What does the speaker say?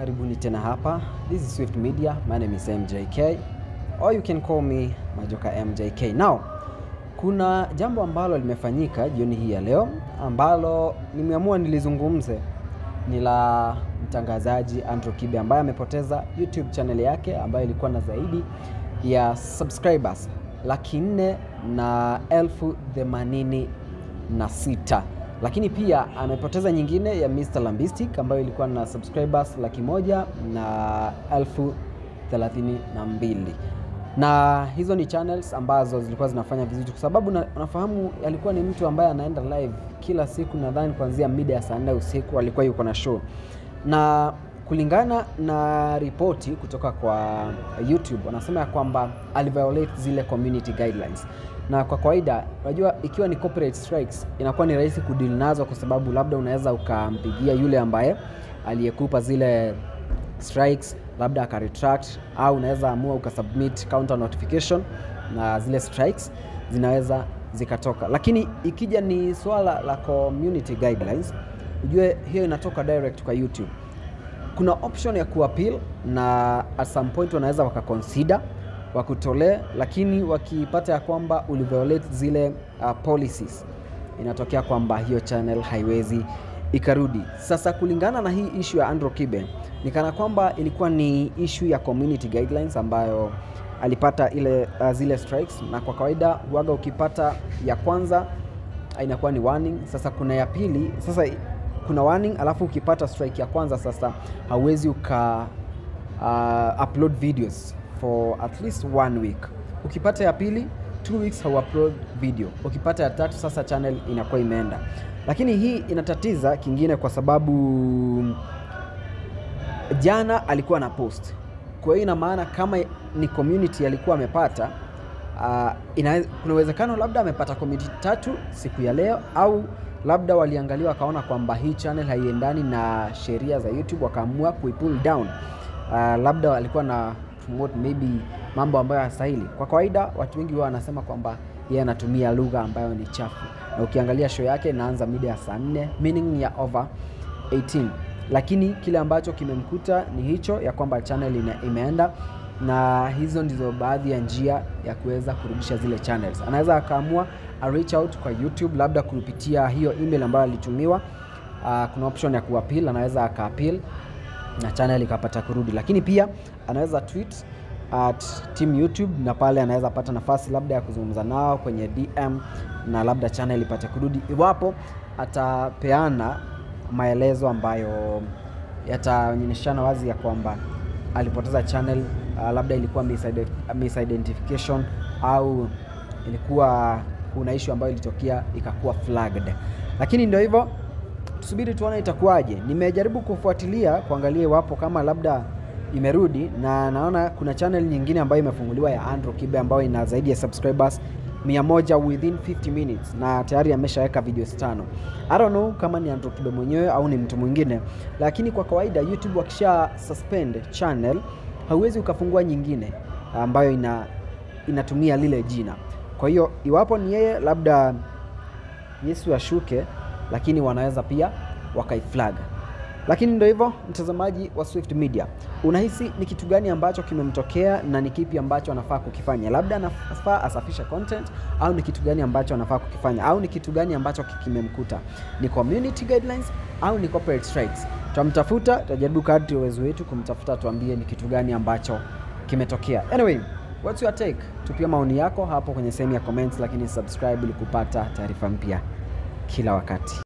karibuni tena hapa. This is Swift Media. My name is MJK or you can call me Majoka MJK. Now, kuna jambo ambalo limefanyika jioni hii ya leo ambalo nimeamua nilizungumze, ni la mtangazaji Andrew Kibe ambaye amepoteza YouTube channel yake ambayo ilikuwa na zaidi ya subscribers laki nne na elfu themanini na sita lakini pia amepoteza nyingine ya Mr. Lambistic ambayo ilikuwa na subscribers laki moja na elfu thelathini na mbili na hizo ni channels ambazo zilikuwa zinafanya vizuri kwa sababu na, nafahamu alikuwa ni mtu ambaye anaenda live kila siku, nadhani kuanzia mida ya saa nne usiku alikuwa yuko na show, na kulingana na ripoti kutoka kwa YouTube wanasema ya kwamba aliviolate zile community guidelines na kwa kawaida unajua, ikiwa ni corporate strikes inakuwa ni rahisi kudeal nazo, kwa sababu labda unaweza ukampigia yule ambaye aliyekupa zile strikes, labda akaretract, au unaweza amua ukasubmit counter notification na zile strikes zinaweza zikatoka. Lakini ikija ni swala la community guidelines, ujue hiyo inatoka direct kwa YouTube. Kuna option ya kuappeal na at some point wanaweza wakaconsider wakutolee, lakini wakipata ya kwamba uliviolate zile uh, policies, inatokea kwamba hiyo channel haiwezi ikarudi. Sasa kulingana na hii issue ya Andrew Kibe ni kana kwamba ilikuwa ni issue ya community guidelines ambayo alipata ile uh, zile strikes, na kwa kawaida huaga ukipata ya kwanza inakuwa ni warning. Sasa kuna ya pili, sasa kuna warning, alafu ukipata strike ya kwanza sasa hauwezi uka uh, upload videos for at least one week. Ukipata ya pili two weeks hau upload video. Ukipata ya tatu sasa channel inakuwa imeenda, lakini hii inatatiza kingine kwa sababu jana alikuwa na post, kwa hiyo ina maana kama ni community alikuwa amepata uh, ina, kuna uwezekano labda amepata community tatu siku ya leo, au labda waliangalia wakaona kwamba hii channel haiendani na sheria za YouTube wakaamua kuipull down. Uh, labda alikuwa na promote maybe mambo ambayo hastahili. Kwa kawaida watu wengi wao wanasema kwamba yeye anatumia lugha ambayo ni chafu, na ukiangalia show yake inaanza mida ya saa nne, meaning ni ya over 18, lakini kile ambacho kimemkuta ni hicho ya kwamba channel ina, imeenda na hizo ndizo baadhi ya njia ya kuweza kurudisha zile channels. Anaweza akaamua a reach out kwa YouTube labda kupitia hiyo email ambayo alitumiwa. Uh, kuna option ya kuappeal, anaweza akaappeal na channel ikapata kurudi, lakini pia anaweza tweet at team YouTube na pale anaweza pata nafasi labda ya kuzungumza nao kwenye DM na labda channel ipate kurudi, iwapo atapeana maelezo ambayo yataonyeshana wazi ya kwamba alipoteza channel uh, labda ilikuwa misidentification au ilikuwa kuna issue ambayo ilitokea ikakuwa flagged, lakini ndio hivyo tusubiri tuone itakuwaje. Nimejaribu kufuatilia kuangalia iwapo kama labda imerudi, na naona kuna channel nyingine ambayo imefunguliwa ya Andrew Kibe ambayo ina zaidi ya subscribers 100 within 50 minutes na tayari ameshaweka videos tano. I don't know kama ni Andrew Kibe mwenyewe au ni mtu mwingine, lakini kwa kawaida YouTube wakisha suspend channel hauwezi ukafungua nyingine ambayo ina inatumia lile jina. Kwa hiyo iwapo ni yeye, labda Yesu ashuke lakini wanaweza pia wakaiflag. Lakini ndio hivyo, mtazamaji wa Swift Media, unahisi ni kitu gani ambacho kimemtokea na ni kipi ambacho anafaa kukifanya? Labda anafaa asafishe content au ni kitu gani ambacho anafaa kukifanya, au ni kitu gani ambacho kimemkuta? Ni community guidelines au ni corporate strikes? Tutamtafuta, tutajaribu kadri uwezo wetu kumtafuta, tuambie ni kitu gani ambacho kimetokea. Anyway, what's your take? Tupia maoni yako hapo kwenye sehemu ya comments, lakini subscribe ili kupata taarifa mpya kila wakati.